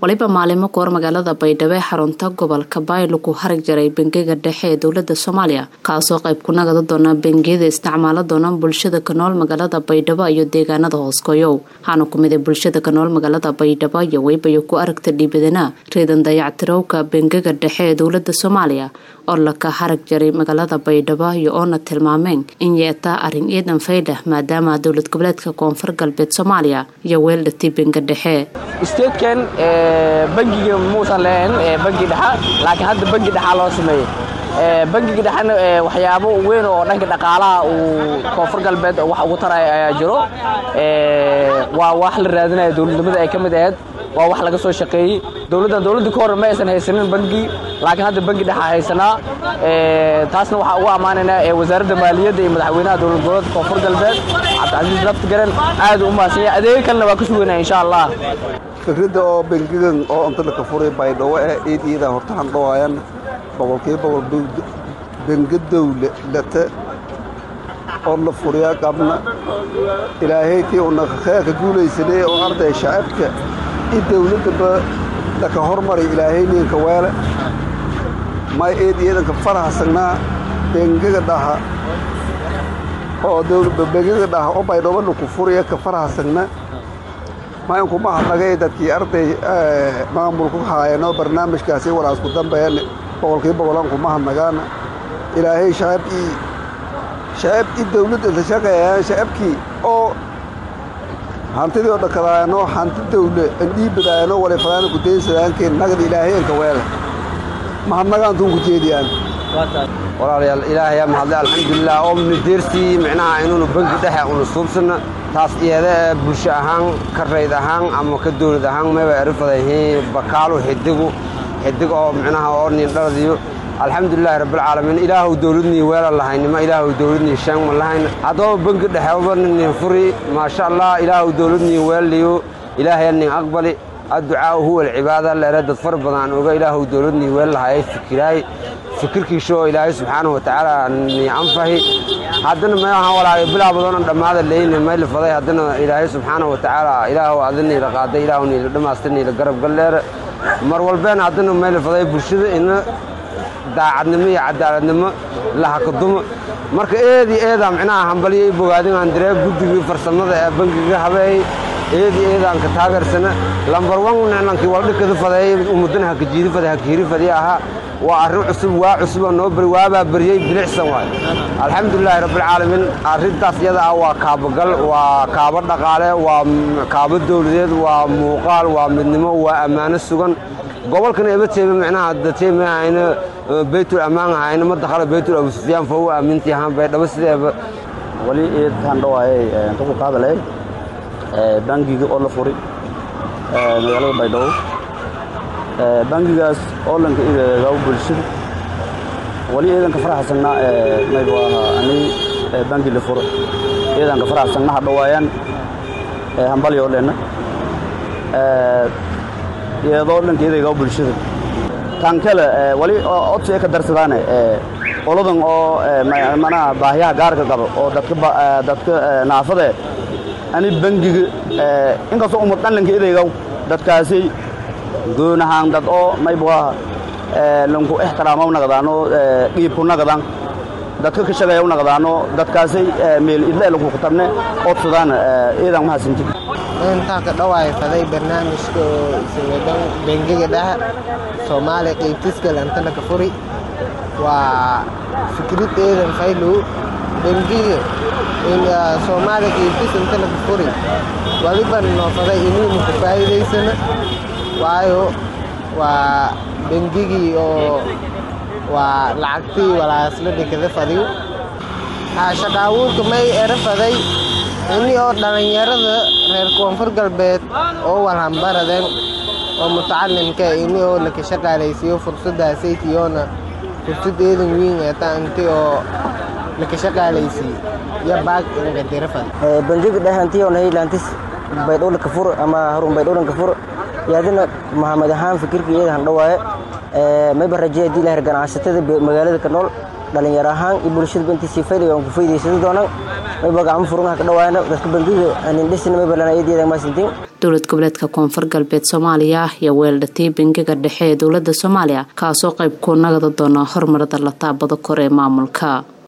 waliba maalimo goor magaalada baydhabo ee xarunta gobolka baaylo ku harag jaray bangiga dhexe ee dowlada soomaaliya kaasoo qayb ku nagada doona bangiyada isticmaalo doona bulshada ka nool magaalada baydhabo iyo deegaanada hooskoyow waxaana ku miday bulshada ka nool magaalada baydhabo iyo weybayo ku aragta dhiibadana reedan dayactirowka bangiga dhexe ee dowlada soomaaliya oo laka harag jaray magaalada baydhabo iyo oona tilmaameen in yeetaa arrin ciidan faydhah maadaama dowlad goboleedka koonfur galbeed soomaaliya iyo weeldhati bangi dhexe statekan bangiga muusan lahayn bangi dhexa laakiin hadda bangi dhexaa loo sameeyey bangiga dhexena waxyaabo weyn oo dhanka dhaqaalaha uu koonfur galbeed wax ugu taraya ayaa jiro waa wax la raadinaya dowladnimada ay ka mid ahayd waa wax laga soo shaqeeyey dowladdan dowladda ka hor ma aysan haysanin bangi laakiin hadda bangi dhexa haysanaa taasna waxaa ugu ammaanaynaa wasaaradda maaliyadda iyo madaxweynaha dowlad goboleedka koonfur galbeed cabdicasiis lafti garan aad u mahadsan yahay adeega kalena waa ka sugaynaa insha allah fikradda oo bangigan oo inta laka furay baydhabo eh eed iyadaa horta handhawaayan boqolkiiba boqol benga dowlata oo la furiyaa qabna ilaahaytii una kheerka guulaysanay oo arday shacabka i dowladdaba laka hormaray ilaahayninka weele may eed iyadanka farahasagnaa bengaga dhaha oo bengaga dhaha oo baydhabo laku furaya ka farahasagna mayinkuma hadnagay dadkii arday maamulku haayano barnaamijkaasi walaasku dambeyan boqolkii boqolan kuma hadnagaana ilaahay shacab ii shacab i dawladda inta shaqeeyaan shacabkii oo hantidii oo dhakadaayano hanti dawle andhiibadaayano walifadaana kudaynsadaankeen nagad ilaahay anka weele mahadnagaantuun ku jeediyaan walaalayaal ilaahayaa mahadle alxamdulilah oo mnadeersii micnaha inuunu bangi dhexe una suubsanna taas iyada ee bulsho ahaan ka rayd ahaan ama ka dawlad ahaan mayba erifadayihiin bakaalu xidigu xidig oo micnaha oo nin dhaladiyo alxamdulilahi rabbilcaalamiin ilaahu dawladnii weela lahaynima ilaahu dawladnii shaang ma lahayn haddaba bangi dhexeba nin furi maasha allah ilaahu dawladnii weelliyo ilaahaya nin aqbali adducaau huwa alcibaada leere dad far badan oga ilaahu dawladnii weel lahayay fikiraay fikirkiisha oo ilaahay subxaanahu watacaala nii anfahi haddana maaha walaaga bilaa badoonan dhammaada leyne mayla faday haddana ilaahay subxaanahu watacaala ilaahu adiniila qaaday ilaahu niila dhammaasta niila garab galleere mar walbeen haddana mayla faday bulshada ina daacadnimo iyo cadaaladnimo lahakadumo marka eedii eedaa micnaha hambalyo i bogaadinaan diree guddigii farsamada ee bangiga habeey eedii eedaan ka taageersana lambar wan nicnankii waldhikada fadeey ummadana hakajiidi fade hakiiri fadii ahaa waa arrin cusub waa cusuboo noo beri waabaa beriyey bilicsan waay alxamdulilaahi rabbilcaalamiin arrintaas iyada ah waa kaabagal waa kaabo dhaqaale waa kaabo dawladeed waa muuqaal waa midnimo waa ammaano sugan gobolkan ebateebe micnaha dateeme ahayna baytul ammaan ahayna ma dakhala baytul abu sufyaan fa u aaminti ahaan baydhabo sideeba wali eed handhawaayay intaku ka hadalay bangiga oo la furi magaalada baydhabo bangigaas oo lanka ireegaw bulshada wali eedanka faraxsanaa maybu ahaa ani bangi la furo eedanka faraxsanna hadhawaayaan hambalyo dhenna iyadoo dhanka ireegaw bulshada tan kale wali odsi ka darsadaane qoladan oo manaha baahiyaha gaarka qaba oo dadka naafade ani bangiga inkastoo umad dhanlanka ireegaw dadkaasi goonahaan dad oo maybuaha lanku ixtiraamaw naqdaano dhiibku naqdan dadka ka shaqeeyaw naqdaano dadkaasay meel idle lanku kutabne odsadaan iidan mahadsanti intaa ka dhawaay faday barnaamijka oo isawadan bengiga dhaha soomaaliya qaybtiska lantana ka furi waa fikrid eedan faylow bengiga soomaaliya qaybtis intana ka furi waliban noo faday inuuna ku faa'iidaysana waayo waa bengigii oo waa lacagtii walaasla dhikada fadiyo shaqaawuurka may era faday ini oo dhallinyarada reer koonfur galbeed oo walhambaradeen oo mutacalimka ini oo laka shaqaalaysiiyo fursaddaasaytiyoona fursad eedan weyn eeta inti oo laka shaqaalaysiiyo iyo baag ingadira fad bangiga dhahantiyoona haylantis baydhowla kafur ama harun baydhowlan kafur yaadina maxamed ahaan fikirka iyada handhawaaye mayba rajeya hadii lahir ganacsatada magaalada ka nool dhalinyaro ahaan iyo bulshada intiisii fayday aan ku faydaysada doonaan mayba gacmo furunha ka dhawaayana dadka bangiga anindhisina mayba lana eedeeda maasintiin dowlad goboleedka koonfur galbeed soomaaliya ayaa weeldhatay bangiga dhexe ee dowlada soomaaliya kaasoo qayb ku nagada doona horumarada la taabado kor ee maamulka